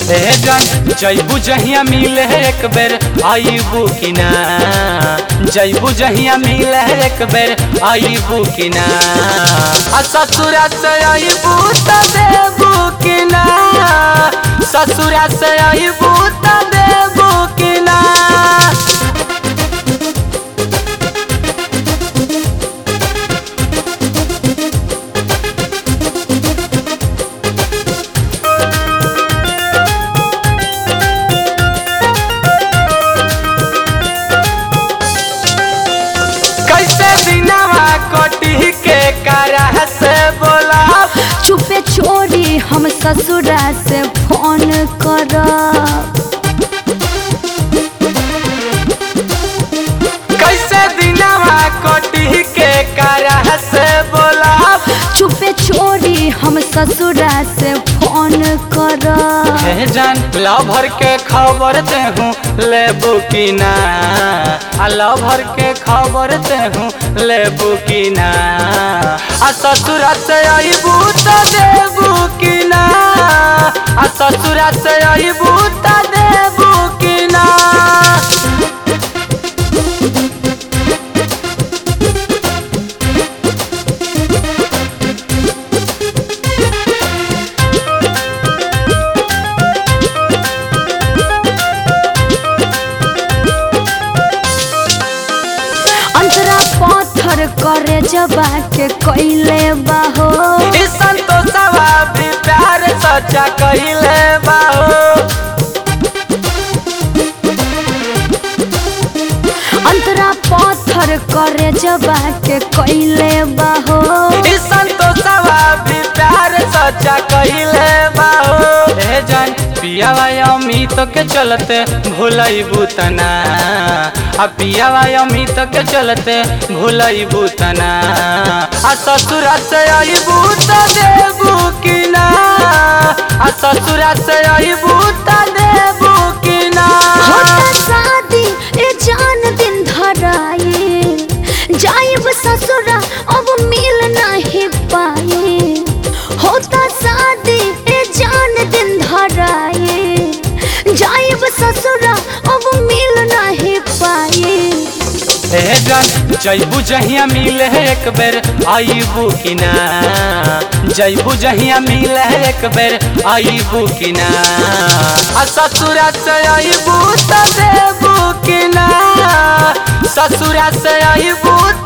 ए जान जैबू जहिया मिले एक बेर आईबू कि ना जैबू जहिया मिले एक बेर आईबू कि ना आ ससुरा से आईबू त देबू कि ना ससुरा से आईबू त देबू कि ना कैसे दिनवा कटी के करा से बोला चुपे चोरी हम ससुरा से फोन करब कैसे दिनवा कटी के करा से बोला चुपे चोरी हम ससुरा से फोन करब हे जान लभर के खबर देहूँ लेबू कि ना आ लभर के खबर देहूँ लेबू कि ना आ ससुरा से अबू त देबू कि ना आ ससुरा से अबू त देबू कि ना अंतरा पत्थर करे जबा के कैले बाहो ई संतोषवा भी प्यार सच्चा कहिले बाहो अंतरा पत्थर करे जबा के कैले बाहो ई संतोषवा भी प्यार सच्चा कहिले बाहो ए जान पियावा अमित के चलते भूलई बुतना आ पियावा अमित के चलते भूलई बुतना आ ससुरा से अबू त देबू कि ना आ ससुरा से अबू त देबू कि ना होता शादी ए जान दिन धराए जाइब ससुरा अब मिल नहीं पाए होता शादी ए जान दिन धराए जाइब ससुरा अब मिल नहीं पाए ए जान जैबू जहिया मिले एक बेर आईबू कि ना जैबू जहिया मिले एक बेर आईबू कि ना आ ससुरा से आईबू त देबू कि ना ससुरा से आईबू